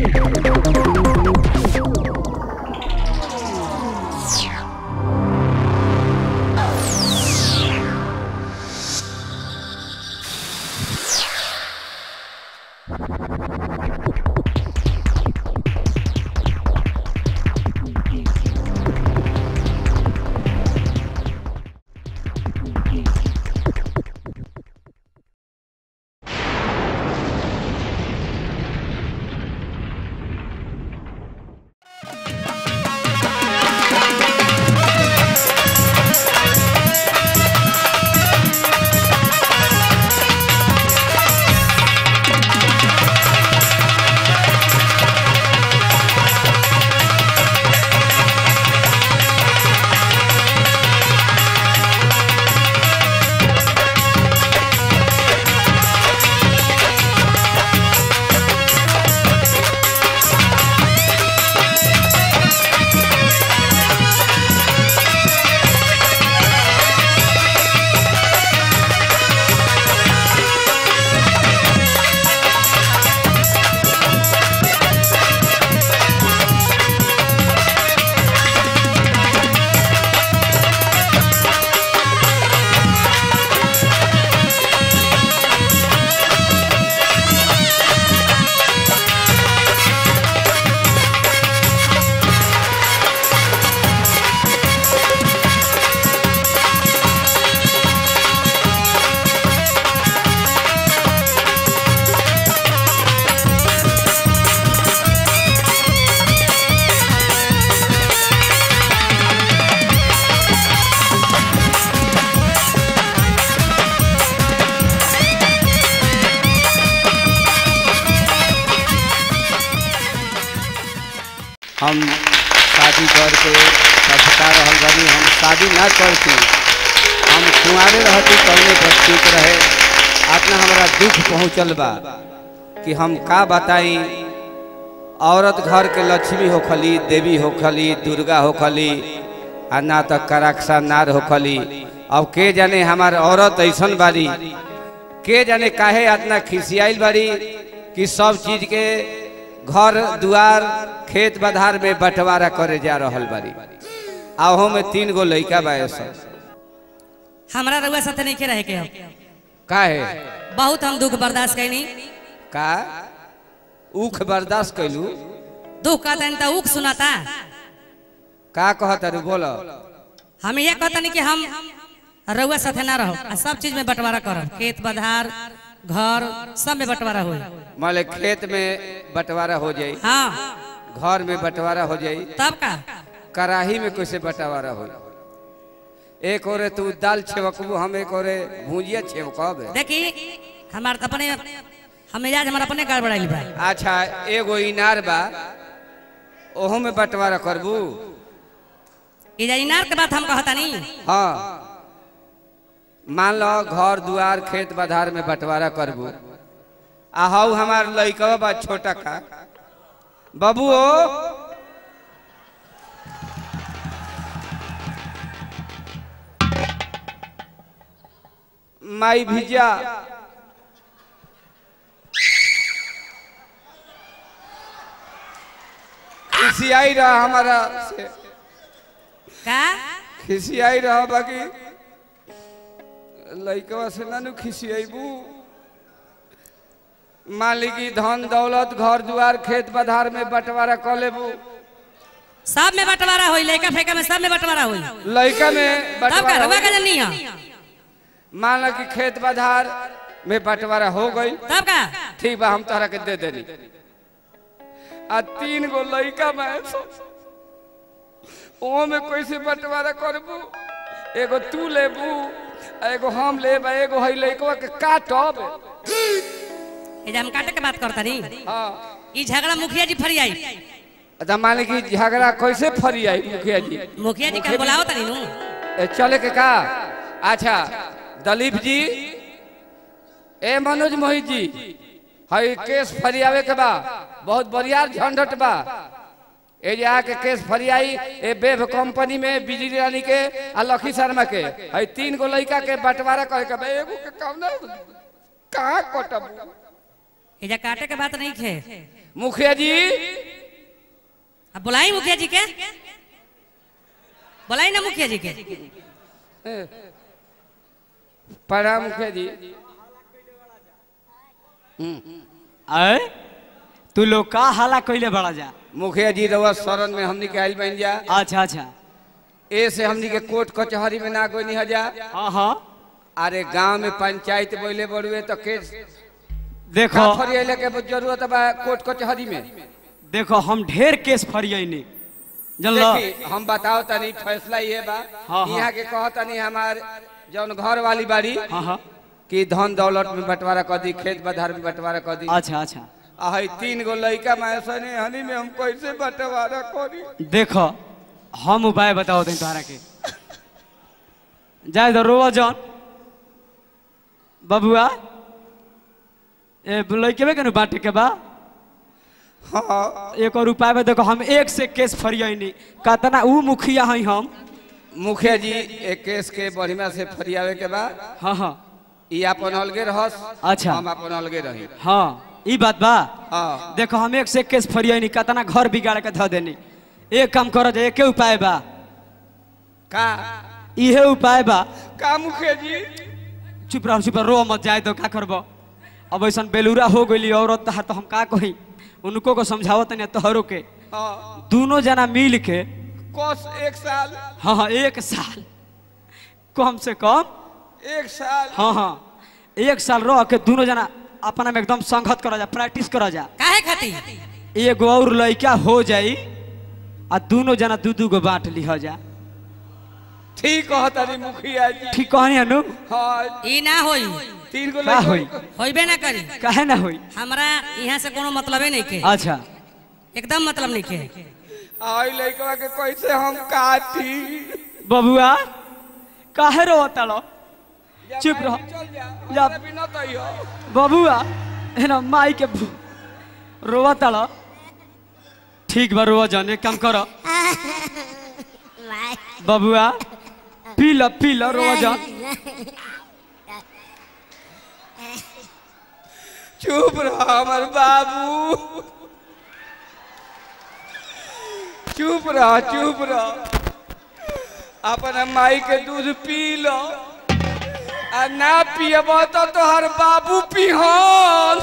हम शादी करके पछता रहल बानी हम शादी ना करती हम कुंवारे रहती कौने पर ठीक रहे अपना हमरा दुख पहुँचल बा कि हम का बताई औरत घर के लक्ष्मी होखली देवी होखली दुर्गा होखली आ ना तो कराक्षा नार होखली अब के जाने हमार औरत ऐसन बारी के जाने काहे इतना खिसियाइल बारी कि सब चीज के घर दुआर खेत बधार में बंटवारा करे जा रहल बारी आहो में तीन गो लइका बा सब हमरा रउआ साथे नहीं के रहे के हम काहे बहुत हम दुख बर्दाश्त कैनी का ऊख बर्दाश्त कैलू दुख कहता तो उख सुनाता का कहत अरे बोलो हम ये कहता कि हम रउआ साथे ना रहो आ सब चीज में बंटवारा करब खेत बधार घर सब में बंटवारा होई मान ले खेत में बंटवारा हो जाई हाँ घर में बंटवारा हो जाई तब का कढ़ाई में कैसे बंटवारा हो एक ओरे तू दाल छेवकबू हम एक ओरे भुजिया छेवकब देखी हमार तो अपने हम मिजाज हमारा अपने गड़बड़ाइल बा अच्छा एगो इनार बा ओहो में बंटवारा करबू ई जा इनार के बात हम कहता नहीं हाँ मान लो घर दुआर खेत बधार में बंटवारा करबू आ हऊ हमार लइकवा बा छोटा का बाबू ओ माई भिजा खिसियाई रहा हमारा से का खिसियाई रहा बाकी लइकवा से ना नु खिसियाबू मालिकी धन दौलत घर दुआर खेत बधार में बंटवारा कर लेबू सब में बंटवारा होई लइका फेका में सब में बंटवारा होई लइका में तब का बंटवारा रउआ हो- का जनी है मान लो कि खेत बधार में बंटवारा हो गई तब का ठीक बा हम तोहरा के दे देनी आ तीन गो लइका में ओ में कैसे बंटवारा करबू एगो तू लेबू आ एगो हम लेब आ एगो हई लइकवा के काटब ये जा हम काटे के बात करता नहीं हाँ ई झगड़ा मुखिया जी फरी आई अच्छा मान कि झगड़ा कैसे फरी आई मुखिया जी मुखिया जी का बुलाओ तनी नु ए, चले के का अच्छा दलीप जी ए मनोज मोहित जी हई केस फरियावे के बा बहुत बढ़िया झंझट बा ए जे आके केस फरियाई ए बेब कंपनी में बिजली रानी के आ लखी शर्मा के हई तीन गो लइका के बंटवारा करे के बा एगो के काम ना कहाँ कटब ये जा काटे के बात नहीं खे मुखिया जी अब बुलाई मुखिया जी के बुलाई ना मुखिया जी के प्रणाम मुखिया जी अय तू लोग का हाला कइले बड़ा जा मुखिया जी रउआ शरण में हमनी के आइल बन जा अच्छा अच्छा ए से हमनी के कोर्ट कचहरी में ना गोनी हजा हाँ हाँ अरे गांव में पंचायत बोले बड़ुए तो केस देखो का फरियाले के जरूरत बा कोर्ट कचहरी में देखो हम ढेर केस फरियनी जानलो देखी हम बताओ तनी फैसला ये बा हाँ, हाँ। यहाँ के कहो तनी हमार जौन घर वाली बाड़ी हाँ हाँ कि धन दौलत में बंटवारा कर दी खेत बधार में बंटवारा कर दी अच्छा अच्छा आई तीन गो लड़का मैसने हनी में हम कैसे बंटवारा करी देखो हम उपाय बताओ तनी तोहरा के जाए तो रोवा जौन बबुआ ए लइके के बाटे के बा हाँ एक और उपाय में देखो हम एक से केस फरियनी कतना ऊ मुखिया हई हम मुखिया जी एक केस के बढ़िया से फरियावे के बाद हाँ हाँ ई अपन अलगे रहस अच्छा। हम अपन अलगे रही हाँ ई बात बा हाँ देखो हम एक से एक केस फरियनी कतना घर बिगाड़ के धो देनी एक काम करो जे एके उपाय बा का इहे उपाय बा का मुखिया जी चुप रहो चुप रहो रो मत जाए तो का करबो अब ऐसा बेलूरा हो गई औरत तहार तो हम का कही उनको को समझावत नहीं तोहरो के हाँ दोनों जना मिल के कोस एक साल हाँ हाँ एक साल कम से कम एक साल हाँ हाँ एक साल रह के दोनों जना अपना में एकदम संगत करा जा प्रैक्टिस करा जा काहे खातिर एगो और लड़का हो जाई आ दोनों जना दू दू गो बांट लिह जा ठीक कहो तनी मुखिया जी ठीक कहनी अनु हाँ ई ना होई तीन गो का होई लड़का होइबे ना करी काहे ना होई हमरा यहाँ से कोनो मतलबे नहीं के अच्छा एकदम मतलब नहीं के आई लड़का के कैसे हम काटी बबुआ काहे रो तालो चुप रहो चल जा जा। हमरा बिना तो ही हो बबुआ है ना माई के भू- रोवा तालो ठीक बा रोवा जाने काम करो बबुआ पी लो पी लो रोवा जा चुप रहो हमर बाबू चुप रहो चुप रहो अपन माई के दूध पी लो आ ना पियब तो तोहर बाबू पिहन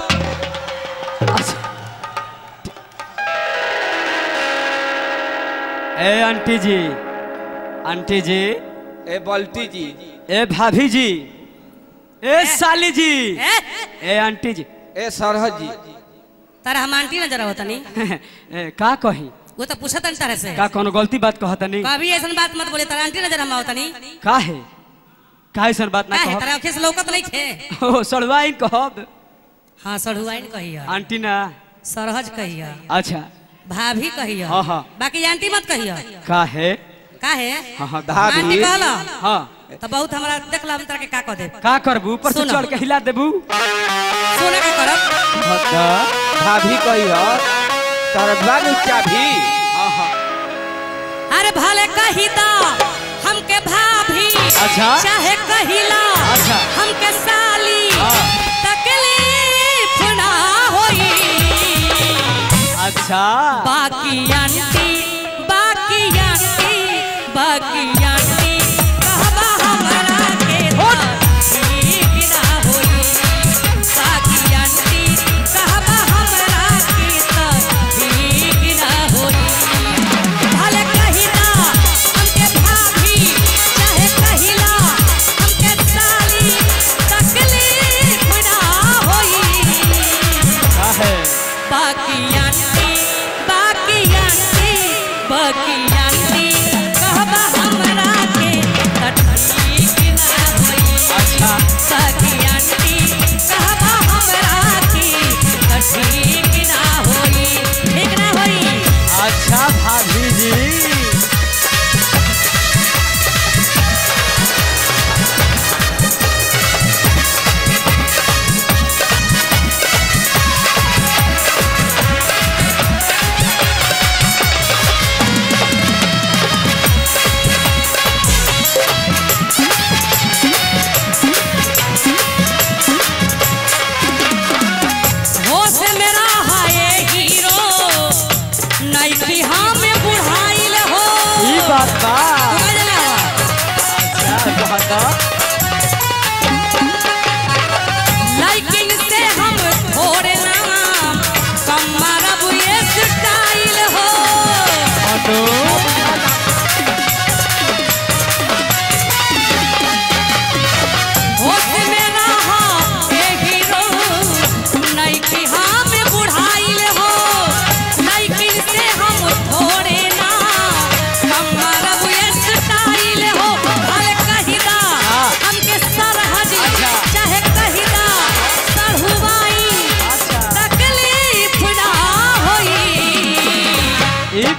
ए आंटी जी आंटी जी ए बल्टी जी ए भाभी जी ए साली जी ए? ए आंटी जी ए सरहद जी तारा हम आंटी नजर आवत नहीं ए, का कही वो तो पूछत नहीं तारे से का कोनो गलती बात कहता नहीं कभी ऐसा बात मत बोले तारा आंटी नजर हम आवत नहीं का है का ऐसा बात ना काहे कहब तारा अखे से लौकत नहीं खे ओ सड़वाइन कहब हाँ सढ़ुआइन कहिया आंटी ना सरहज कहिया अच्छा भाभी कहिया हाँ, हाँ। बाकी आंटी मत कहिया का है काहे हाँ हाँ भाभी। आंटी कहला हाँ तो बहुत हमरा देखला हम तारा के का कह दे का करबू ऊपर से सुनो। चढ़ के हिला देबू सोना का करब भाभी कही हो तोहर बाबू चाभी हाँ हाँ अरे भले कहिता हमके भाभी अच्छा। चाहे कहिला अच्छा। हमके साली हाँ। तकलीफ ना होई अच्छा बाकी आंटी बाकी आंटी बाकी आंटी कहबा हमरा के ठीक ना होई बाकी आंटी कहबा हमरा के ठीक ना होई भले कहिला हमके भाभी चाहे कहिला हमके साली तकलीफ ना होई का है बाकी आंटी बाकी आंटी बाकी आंटी कहबा हमरा के ठीक ना होई अच्छा बाकी आंटी कहबा हमरा के ठीक ना होई ठीक ना होई अच्छा भाभी जी होश मेरा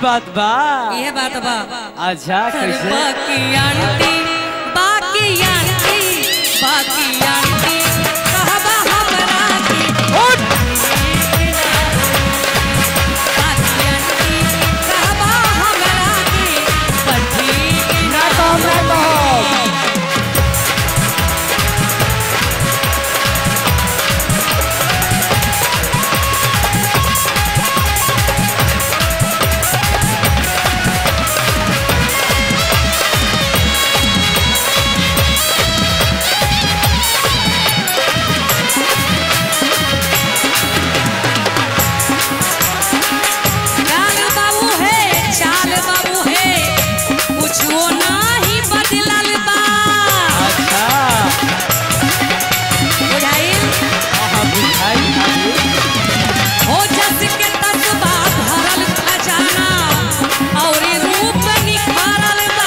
बात बा ये बात बा अच्छा कैसे बाकी आंटी बाकी आंटी बाकी आंटी कहबा हमरा की बाकी आंटी कहबा हमरा की पठी ना कहब ना कहब चाल बाबू है चाल बाबू है कुछो नाही बदलल बा अच्छा बुझाइल हाँ बुझाई आगे। हो जस के तसबा भरल खजाना और रूप निखारल बा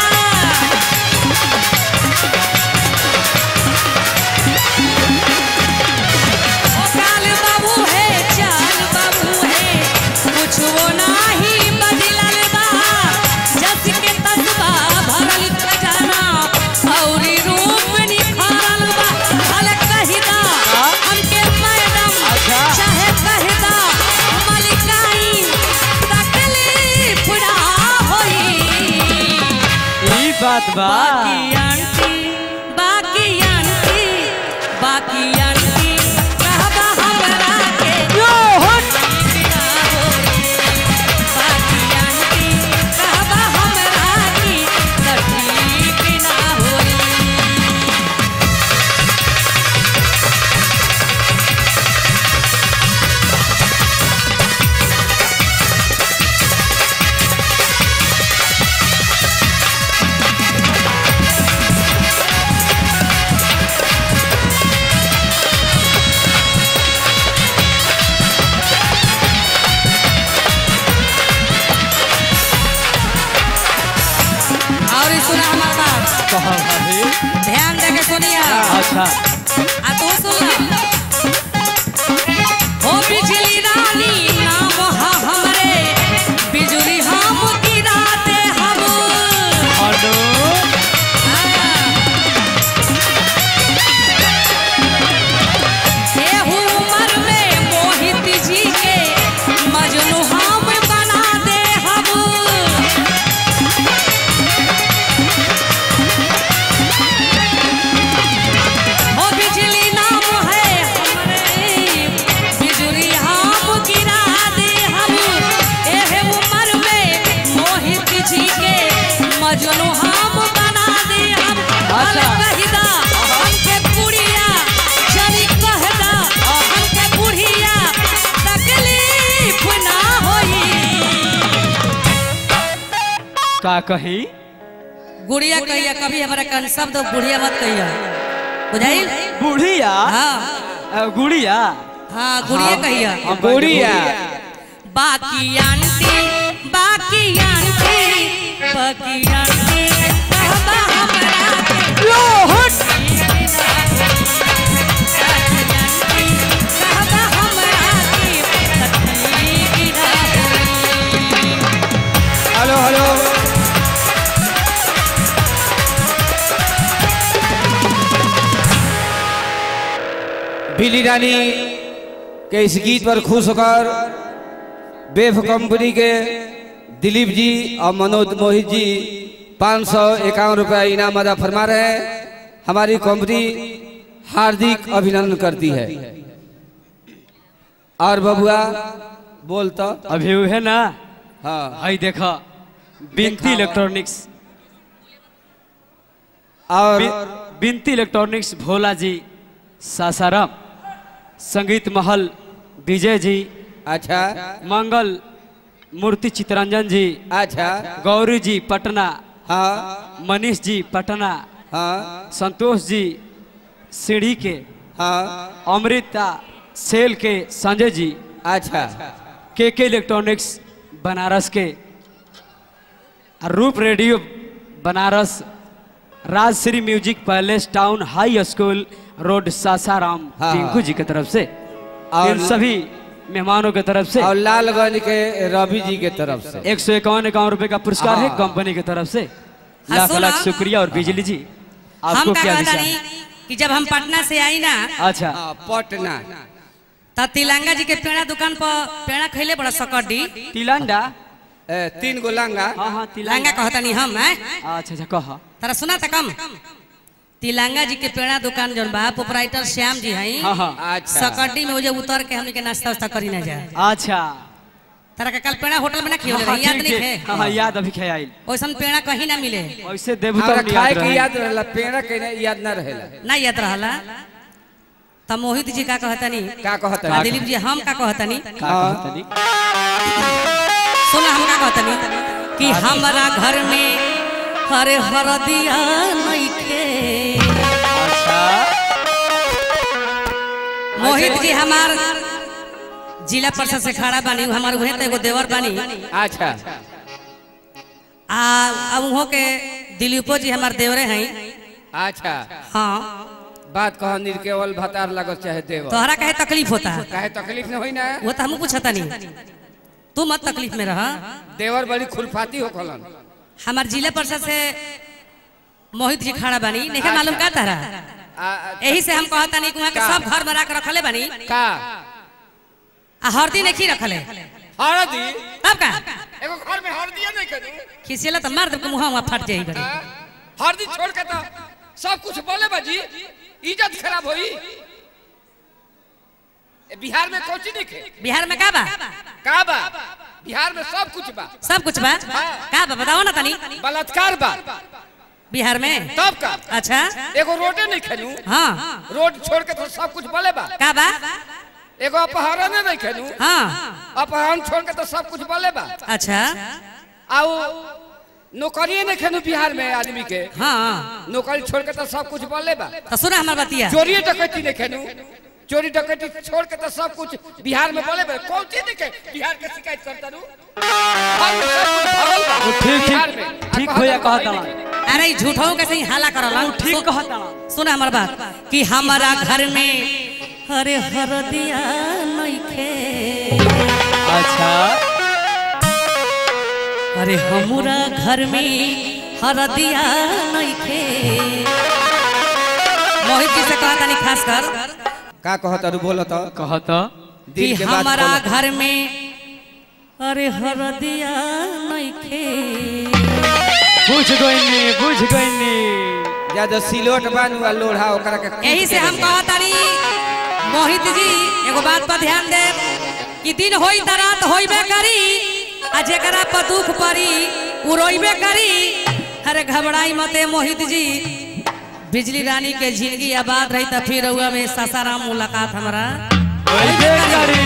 ओ काल बाबू है चाल बाबू है कुछ वो नाही बदलल बा जस के तसबा भरल खजाना और रूप निखारल बा हल कहिदा हमके मैडम अच्छा। चाहे कहदा मलिकाई तकलीफ ना होई ई बात बा बाकी आंटी बाकी आंटी बाकी आंटी कहबा हमरा के यो हट ना होई बाकी आंटी कहबा हमरा की ठीक ना होई और सुना हमार बात कहा भाभी ध्यान दे के सुनिया अच्छा आ तू सुन ला। हो बिजली रानी नाम हा हमरे बिजली हम गिराते हम अनु एहू उम्र में मोहित जी के मजनू हम बना दे हम ओ बिजली नाम है हमरे बिजली हम गिरा दे हम एहे उम्र में मोहित जी के मजनू हम बना दे हम अच्छा। कहदा हमके बुढ़िया जनी कहदा हमके बुढ़िया तकलीफ ना होई का कही गुड़िया कहिया कभी हमारा कन शब्द बुढ़िया मत कहिया बुझाई बुढ़िया हाँ अ, गुड़िया हाँ गुड़िया कहिया हम गुड़िया बाकी आंटी बाकी आंटी बाकी आंटी कहबा हमरा के लो हट कहबा हमरा के तकलीफ ना होई हेलो हेलो बिली रानी के इस गीत पर खुश होकर बेफ कंपनी के दिलीप जी और मनोज मोहित जी पाँच सौ इक्यावन रुपया इनाम अदा फरमा रहे हैं हमारी कंपनी हार्दिक अभिनंदन करती है और बबुआ बोल तो अभी है ना हाँ हई देखा बिनती देखावा। इलेक्ट्रॉनिक्स और बि- बिनती इलेक्ट्रॉनिक्स भोला जी सासाराम संगीत महल विजय जी अच्छा मंगल मूर्ति चितरंजन जी अच्छा गौरी जी पटना हाँ मनीष जी पटना हाँ संतोष जी सीढ़ी के हाँ अमृता सेल के संजय जी अच्छा के के इलेक्ट्रॉनिक्स बनारस के रूप radio Banaras Rajshri music palace town high school road Sasaram हाँ, टिंकू हाँ। जी की तरफ से और- इन सभी मेहमानों की तरफ से और लालगंज के रवि जी के तरफ से एक सौ इक्यावन इक्यावन रुपए का पुरस्कार है हाँ। कंपनी की तरफ से हाँ, लाख सुना। लाख शुक्रिया और बिजली जी हम आपको का क्या कहता विचार नहीं कि जब हम पटना से आई ना अच्छा हाँ, पटना तब तिलंगा जी के पेड़ा दुकान पर पेड़ा खैले बड़ा सकड्डी तिलंडा ए, तीन गो लंगा हाँ हाँ तिलंगा तिलंगा कहता नहीं हम हैं अच्छा अच्छा कहा तारा सुना था कम तिलंगा जी के पेड़ा दुकान जौन बा प्रोपराइटर श्याम जी हैं हाँ हाँ अच्छा सकड्डी में वो जो उतर के हमने के नाश्ता वास्ता करी ना जाए अच्छा तारा के कल पेड़ा होटल में ना खियो हाँ, याद ठीक नहीं है। है हाँ हाँ याद अभी ख्याल वैसन पेड़ा कहीं ना मिले वैसे देबू हमरा तब खाए याद के रहे याद रहला पेड़ा के ना याद ना रहेला ना याद रहला तब मोहित जी का कहतनी का कहता आ है दिलीप जी हम का कहतनी का कहतनी सुना हम का कहतनी कि हमारा घर में हरे हरदिया नइखे अच्छा मोहित जी हमार जिला परिषद से खड़ा बानी उ हमार उहे तो एगो देवर बानी अच्छा आ अब उहो के दिलीपो जी हमार देवरे हैं अच्छा हाँ बात कह निर्केवल भतार लागत चाहे देव तोहरा कहे तकलीफ होता है काहे तकलीफ न होई ना वो तो हम पूछता नहीं तू मत तकलीफ में रहा देवर बड़ी खुरफाती हो खलन हमार जिला परिषद से मोहित जी खड़ा बानी नहीं मालूम का तारा आ, आ, यही से हम कहता नहीं कि वहाँ के का? सब घर बना के रखले बानी का आ हरदी नहीं रखले हरदी तब का एगो घर में हरदी नहीं करू खिसियला तो मार दे मुँह वहाँ फट जाई गरी हरदी छोड़ के तो सब कुछ बोले बाजी इज्जत खराब होई ए, बिहार में कोची नहीं खे बिहार में का बा का बा बिहार में सब कुछ बा सब कुछ बा का बा बताओ ना तनी बलात्कार बा बिहार में तब का अच्छा एगो रोडे नहीं खेलू हाँ रोड छोड़ के तो सब कुछ बोले बा का बा एगो अपहरण नहीं खेलू हाँ अपहरण छोड़ के तो सब कुछ बोले बा अच्छा आओ नौकरी नहीं खेलू बिहार में आदमी के हाँ नौकरी छोड़ के तो सब कुछ बोले बा तो सुना हमार बतिया चोरी डकैती नहीं खेलू चोरी डकैती छोड़ के तो सब कुछ बिहार में बोले बा कौन चीज नहीं के बिहार के शिकायत करता रू हर में सब कुछ भरल बा वो ठीक बिहार ठीक में। ठीक आ भैया कहता कहता भाई अरे ई झूठों के सही हाला करला ठीक सु- कहता सुना हमार बात कि हमारा घर में हरे हरदिया नइखे अच्छा अरे हमरा घर में हरदिया नइखे मोहित जी से कहता नहीं खास कर का कहता रू बोलत कहत कि दिल के बात हमारा बोलत। घर में अरे हरदिया नइखे बुझ गईनी बुझ गईनी ज्यादा सिलोट बानू आ लोढ़ा ओकरा के कूट यही से के हम दे। कहतानी मोहित जी एगो बात पर ध्यान दे कि दिन होई त रात होइबे करी आ जेकरा पर दुख पड़ी उ रोइबे करी अरे घबराई मते मोहित जी बिजली रानी के जिंदगी आबाद रही त फिर हुआ में सासाराम मुलाकात हमारा वैसे करी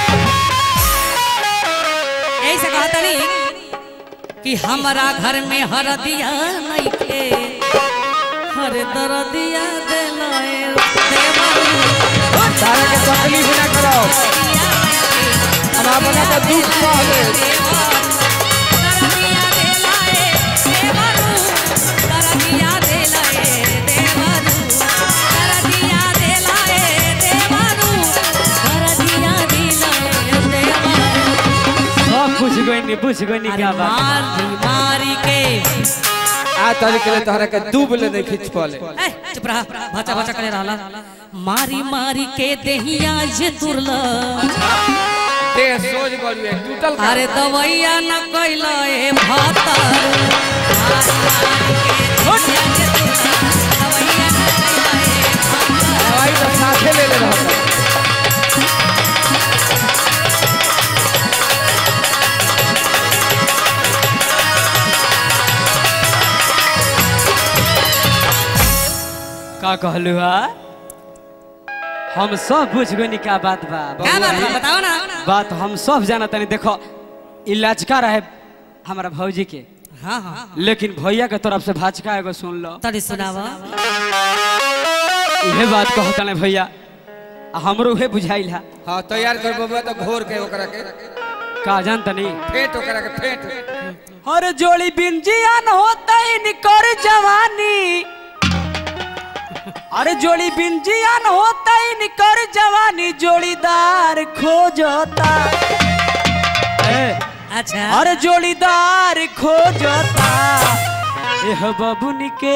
यही से कहतानी कि हमारा घर में हरदिया नइखे हर दरदिया देलाए देवा तारा के तकलीफ ना करो हम अपना तो दुख कहले सब बुझ गईनी बुझ गईनी क्या बात मारी के आ तरीके ले तोहरा के डूब ले नहीं खींच पले ए, चुप रहा भचा भचा करे रहला मारी मारी के देहिया जे तुरला देह सोच गड़ी है टूटल का अरे दवैया न कैला ए भातर दवाई तो साथे ले ले रहता का कहलू हा हम सब बुझ गईनी क्या बात बा क्या बात बा बताओ ना बात हम सब जाना तनी देखो इलाजका रहे हमारा भौजी के हाँ हाँ लेकिन भैया के तरफ से भाचका एगो सुन लो तड़ी सुनावा इहे बात कहता ने भैया आ हमरो उहे बुझाइल हा हां तैयार कर बबुआ तो घोर के ओकरा के का जान तनी फेंट ओकरा के फेंट हर जोड़ी बिन जियान होता इनकर जवानी अरे जोड़ी बिन जियान होता ही निकर जवानी जोड़ीदार खोजता ए, अच्छा अरे जोड़ीदार खोजता एह बबुनी के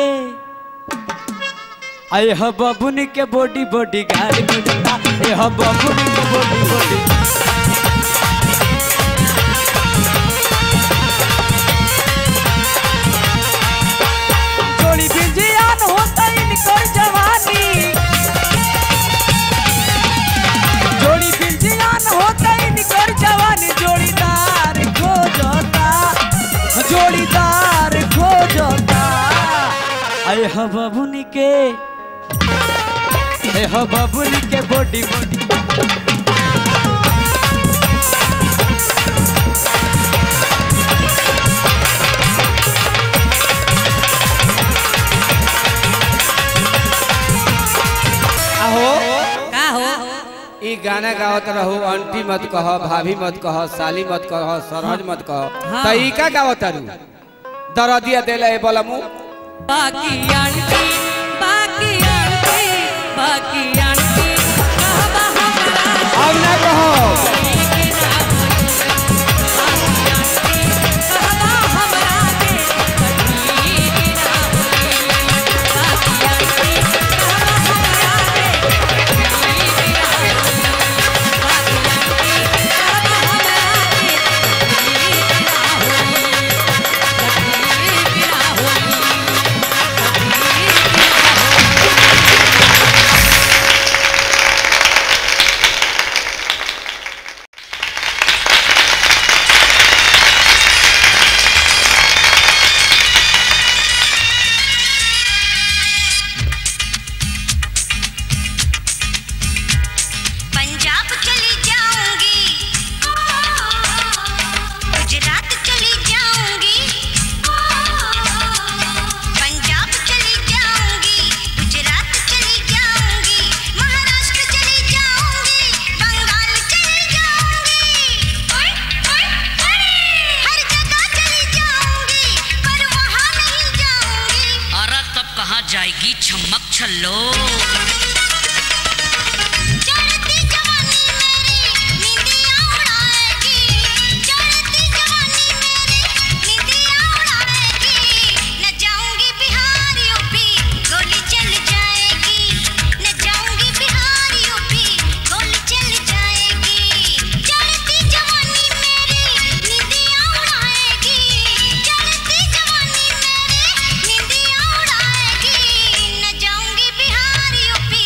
एह बबुनी के बॉडी बॉडी गाड़ी खोजता एह बबुनी के बॉडी बॉडी जोड़ी बिन जियान होता ही निकर जवानी जोड़ी बिन जियान होता ही निकर जवानी जोड़ीदार खोजता जोड़ीदार खोजता अय ह बबुनी के ए ह बबुनी के बॉडी बॉडी आहो का हो ई गाना गावत रहो आंटी मत कह भाभी मत कह साली मत कह सरहज मत कह हाँ। त ई का गावत रू दरदिया देले ए बलमु बाकी आंटी बाकी आंटी बाकी आंटी कहबा हमरा अब ना कहो के ना होई। बाकी आंटी कहबा हमरा के कटी के ना होई। बाकी आंटी कहबा हमरा के कटी के ना होई। बाकी आंटी कहबा हमरा के कटी के ना होई। कटी के ना होई। पंजाब चली जाऊंगी गुजरात चली जाऊंगी पंजाब चली जाऊंगी गुजरात चली जाऊंगी महाराष्ट्र चली जाऊंगी बंगाल चली जाऊंगी ओए ओए ओए हर जगह चली जाऊंगी पर वहां नहीं जाऊंगी अरे तब कहाँ जाएगी छमक छल्लो चढ़ती जवानी मेरी निंदिया उड़ाएगी चढ़ती जवानी मेरी निंदिया उड़ाएगी न जाऊंगी बिहार यूपी गोली चल जाएगी न जाऊंगी बिहार यूपी गोली चल जाएगी चढ़ती जवानी मेरी निंदिया उड़ाएगी चढ़ती जवानी मेरी निंदिया उड़ाएगी न जाऊंगी बिहार यूपी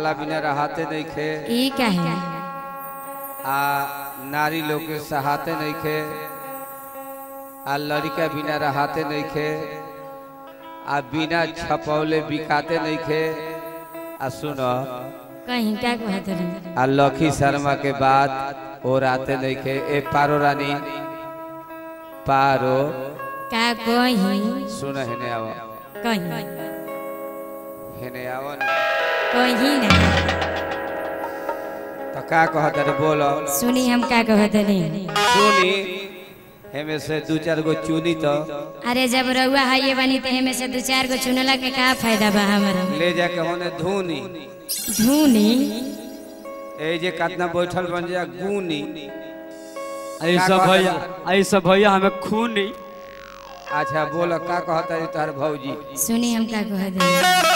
कहला बिना रहाते नहीं खे ई काहे आ नारी लोग के सहाते नहीं खे आ लड़का बिना रहाते नहीं खे आ बिना छपौले बिकाते नहीं खे आ सुनो कहीं का कहत रही आ लखी शर्मा के बाद और आते नहीं खे ए पारो रानी पारो का कहीं सुन हेने आव कहीं हेने आव न। कहीं ना तो का कहत रे बोलो सुनी हम का कहत रही सुनी हेमे से दू चार गो चुनी तो अरे जब रउआ है बनी तो हमें से दो चार गो चुनला के का फायदा बा हमारा ले जाके होने धुनी धूनी ए जे कितना बैठल बन जा गुनी ऐसा का भैया कहता ऐसा भैया हमें खून नहीं अच्छा बोलो का कहता है तोहर भौजी सुनी हम का कहत रही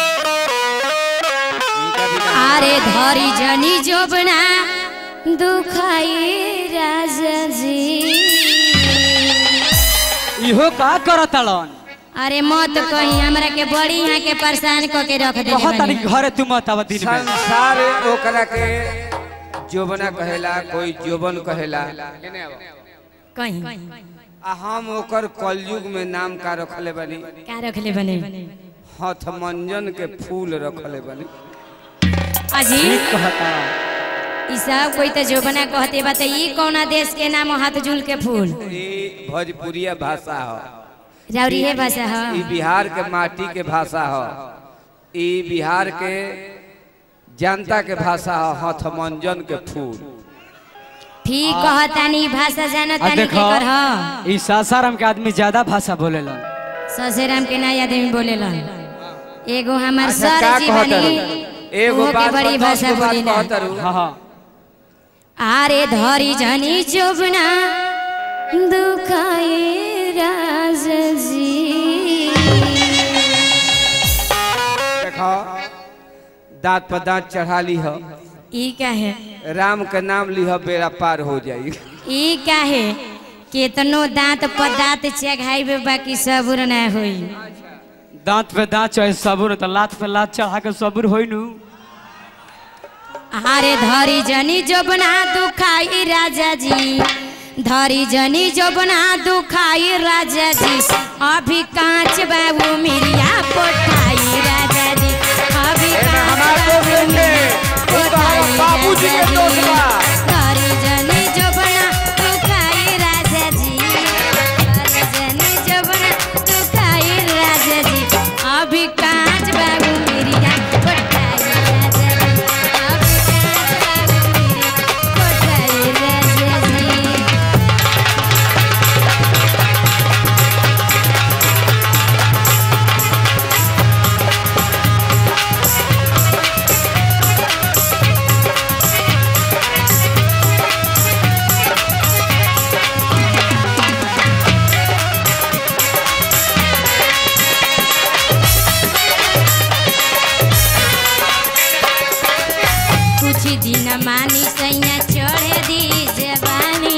इनका बिना अरे धरी जनी जोबना दुखाई राजा जी इहो का करत लन अरे मत कहीं हमरा के बड़ी यहाँ के परेशान क के रख दे बहुत तारी घरे तू मत आवा दिन में संसार ओकरा के जोबना कहेला कोई जोबन कहेला कहीं आ हम ओकर कलयुग में नाम का रखले बनी का रखले बने हथमंजन के फूल रखले बनी अजी ठीक कहता ई सब कोई तो जोबना कहते बा तो ई कौना देश के नाम हाथ झूल के फूल ई भोजपुरिया भाषा हो राउरी है भाषा ई ह बिहार के माटी के भाषा हो ई बिहार के जनता के भाषा हो हथमंजन के फूल ठीक कहतानी भाषा आ जानतानी देखो के कर ह ई सासाराम के आदमी ज्यादा भाषा बोलेलन ससुराम के नया आदमी बोलेलन एगो हमार अच्छा सर का जी कहत बनी रहू? एगो उहो के बात बड़ी पर दस भाषा गो बात बोली ना कहत रहू। हाँ हाँ आरे धरी जनी जोबना दुखाए राजी देखो दांत पर दांत चढ़ा ली हो ई काहे राम के नाम लिह बेड़ा पार हो जाई ई काहे केतनो दांत पर दांत चढ़ाई बाकी सबूर ना होई दांत पे दांत चाहे सबूर तो लात पे लात चढ़ा के सबूर होई नु आरे धरी जनी जोबना दुखाई राजा जी धरी जनी जोबना दुखाई राजा जी अभी कांच बाबू मिरिया पोठाई राजा जी अभी एमे कांच हमार दोस्त बाबू नहीं है। मिरिया उ तो हमार पोठाई बाबूजी के राजा दोस्त जी। बा। धरी जनी जोबना दुखाई राजा जी धरी जनी जोबना दुखाई राजा जी अभी कांच बाबू मिरिया पोठाई राजा जी अभी कांच बाबू मिरिया पोठाई राजा जी कुछ दिन मानी सैया चढ़े दी जवानी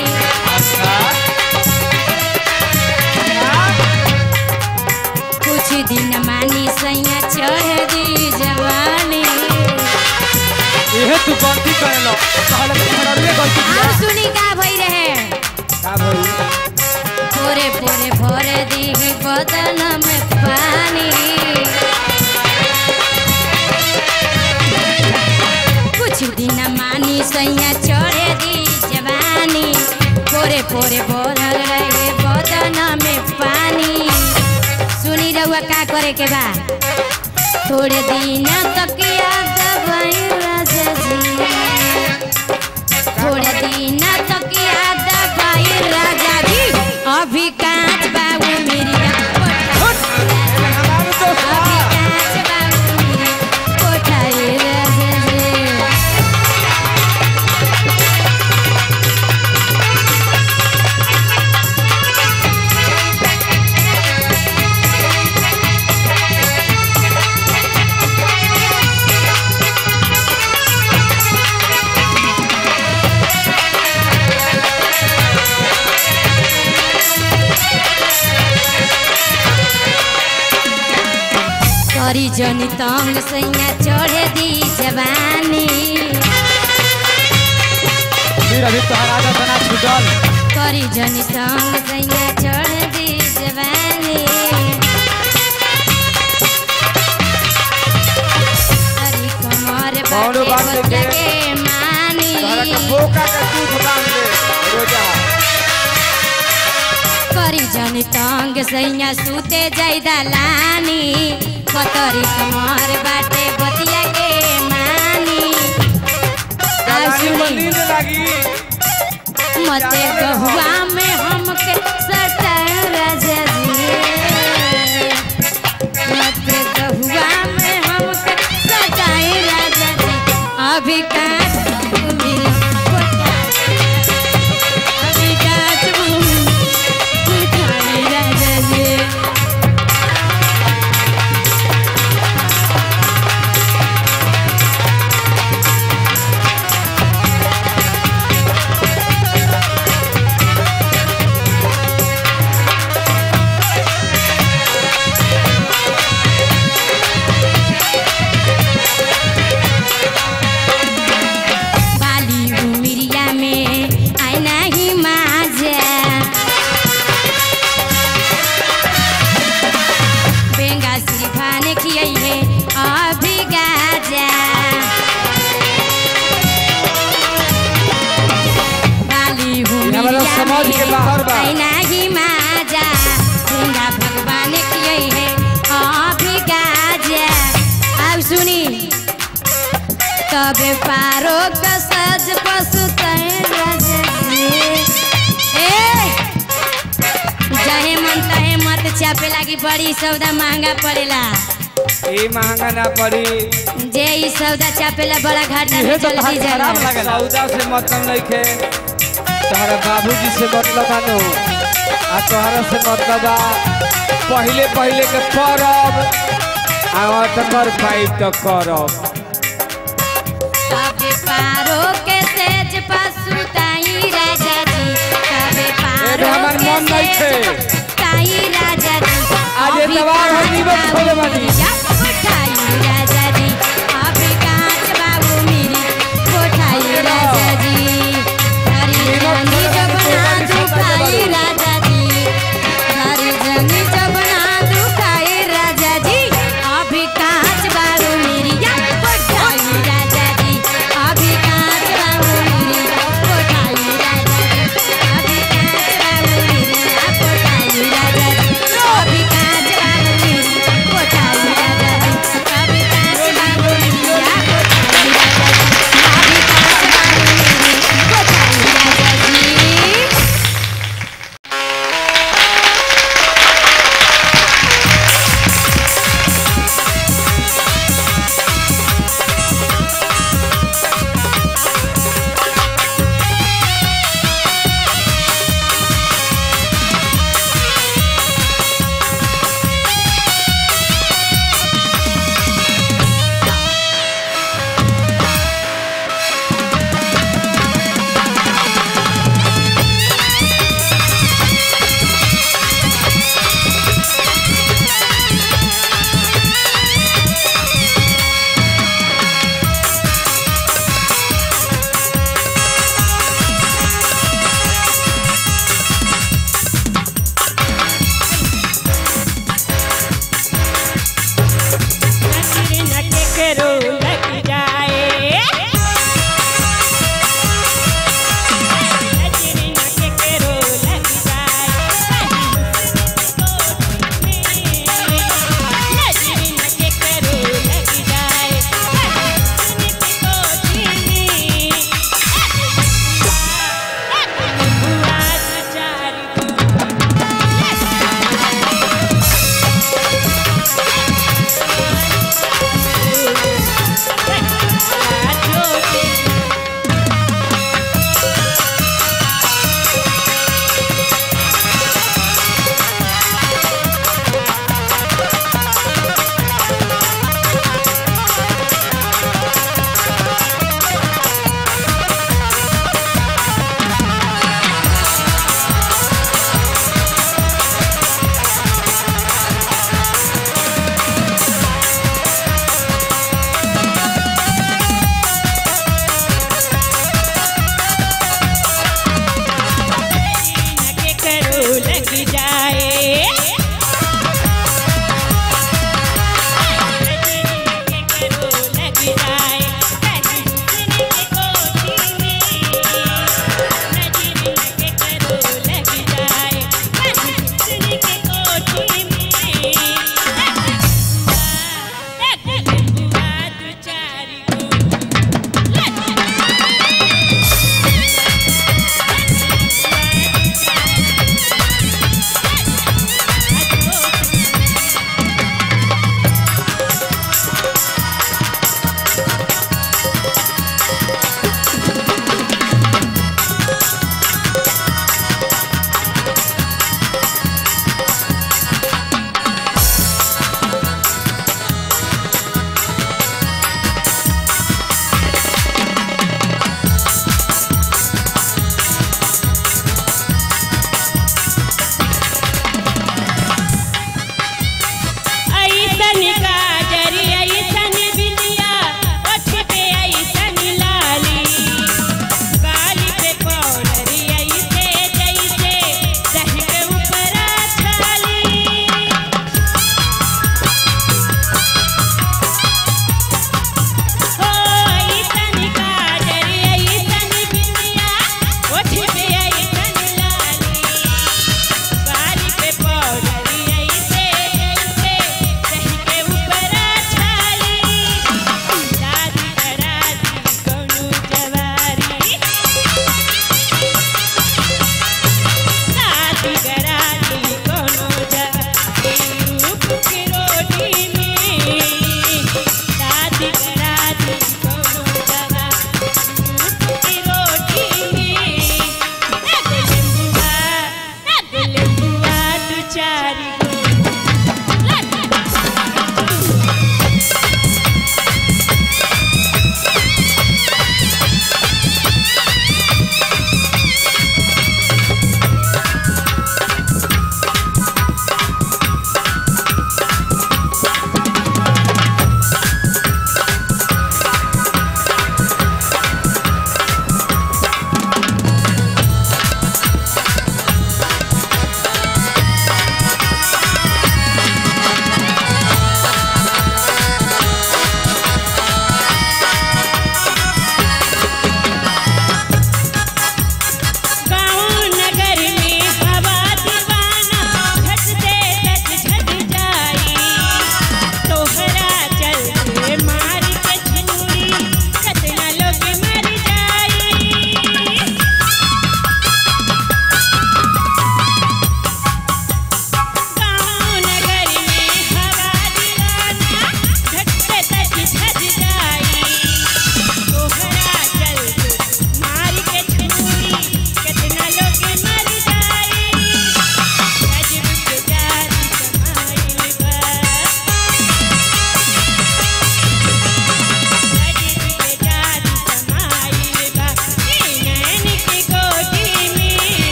कुछ दिन मानी सैया चढ़े दी जवानी इहे तू गलती करेलो कहले तुम्हारा रे गलती आओ सुनी का भई रहे का भई पोरे पोरे भरे दी बदन में पानी कुछ दिन मानी सैया चढ़े दी जवानी पोरे पोरे भरल रहे बदन में पानी सुनी रहुआ का करे के बा थोड़े दिन तक याद भई राजा जी थोड़े दिन तक याद भई राजा जी अभी कांच बाबू मेरी हमार दोस्त अभी बा। कांच बाबू मेरी कोठाई राजा जी जनी तंग सैया चढ़े दी जवानी फिर अभी तोहर आदत ना छूटल करी जनी तंग सैया चढ़े दी जवानी अरे कमर कौनो बाटे बात नहीं बच्चा के। के मानी तोहरा के बोका के दूध बांध दे रोजा करी जनी तंग सैया सूते जाई दलानी कतरी कमर बाटे बतिया के मानी आ दलानी में सुनी नींद लगी मते गहुआ में हमके सटाए राजा जी मते गहुआ में हमके सटाए राजा जी अभी काट मिल अभी काट उठाए राजा जी बाली उमिरिया में आईना ही माजा बेंगा सिरफाने खियाई है अभी गाजा बाली हमारा उमिरिया समाज के में बाहर बा। आईना ही माजा बेंगा भगवान खियाई है अभी गाजा अब सुनी तबे पारो का सज पशु जहे मन तहे मत चापे लागी बड़ी सौदा महंगा पड़ेला ए महंगा ना पड़ी जे ई सौदा चापेला बड़ा घाटा इहे में तो जल्दी तहार खराब जाला लागेला सौदा से मतलब नहीं खे तोहरा बाबूजी से मतलब आनो आ तोहरा से मतलब बा पहले पहले के करब आ तकर पाइप तो करब तबे पारो के सेज पशु ताई राजा जी तबे पारो हमार के मन नहीं सेज थे। ताई राजा जी आज अभी एतवार है, कांच नीमक बाबू खोले बानी। मिरिया कोठाई राजा जी अभी कांच बाबू मिरी कोठाई राजा जी हरी जंगी जबना दुखाई राजा जी हरी जंगी जबना दुखाई राजा जी अभी कांच बाबू मिरिया कोठाई राजा जी अभी कांच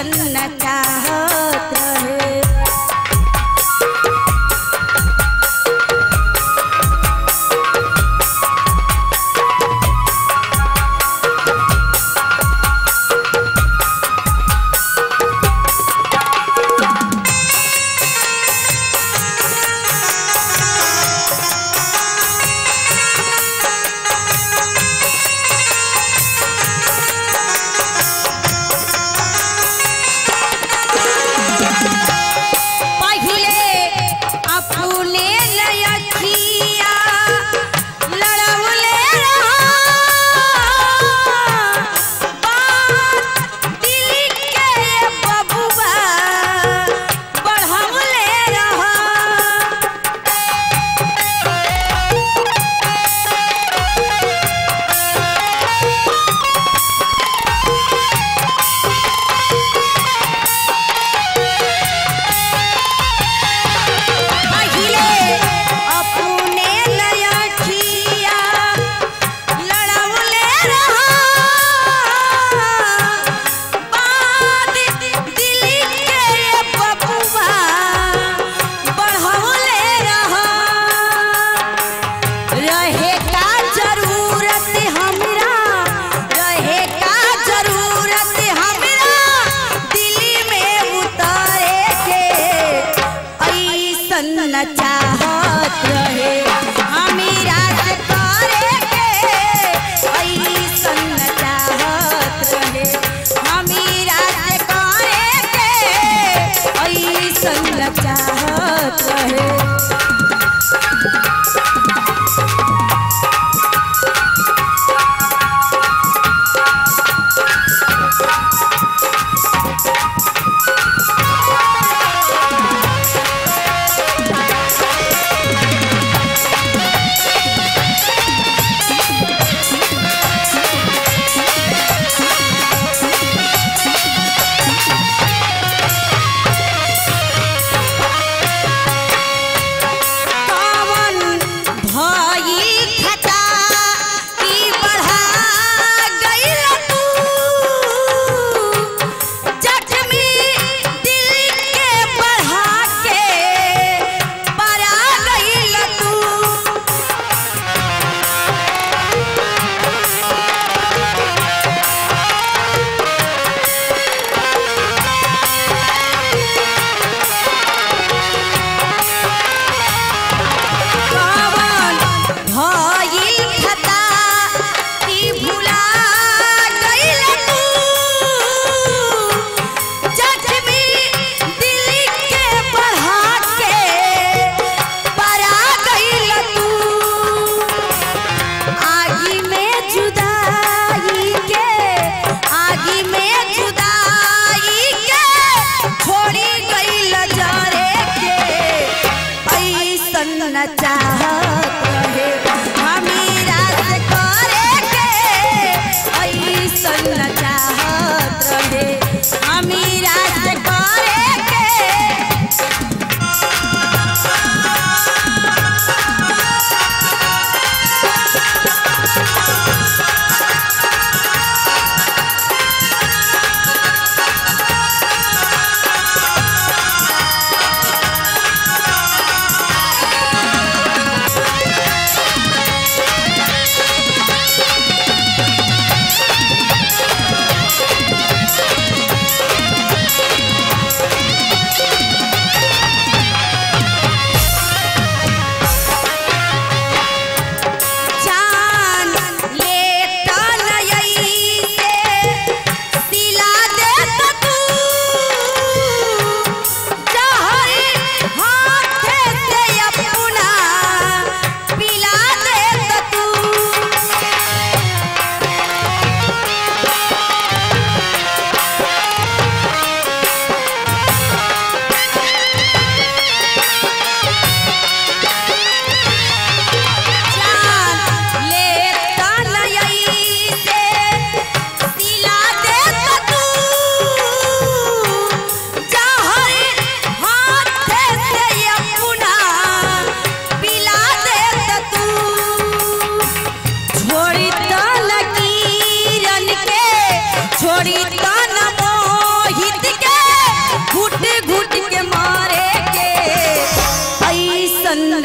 ऐसन न चाहत रहे पहिले अपने लयखिया लड़ौले रहा बात दिल के बबुआ बढ़ौले रहा पहिले अपने लयखिया लड़ौले रहा बात दिल के बबुआ बढ़ौले रहा रहे का जरूरत हमरा रहे का जरूरत हमरा दिल में उतारे के ऐसन न चाहत रहे हमीरा से करे के ऐसन न चाहत रहे हमीरा से करे के ऐसन न चाहत रहे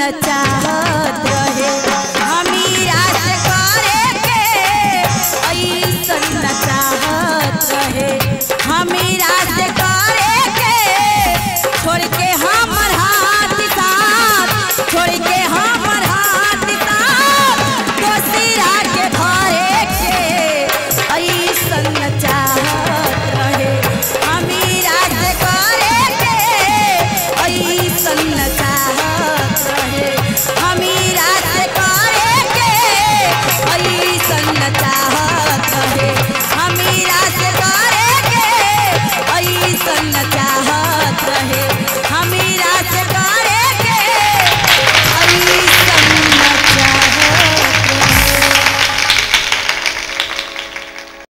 चाहत रहे हमीरा से करे के ऐसन न चाहत रहे हमीरा से करे के छोड़ के हमर हाथ साथ छोड़ के हमर हाथ साथ दोसरा के भरे के ऐसन न चाहत रहे हमीरा से करे के ऐसन न चाहत रहे हमीरा से करे के ऐसन न चाहत रहे हमीरा से करे के ऐसन न चाहत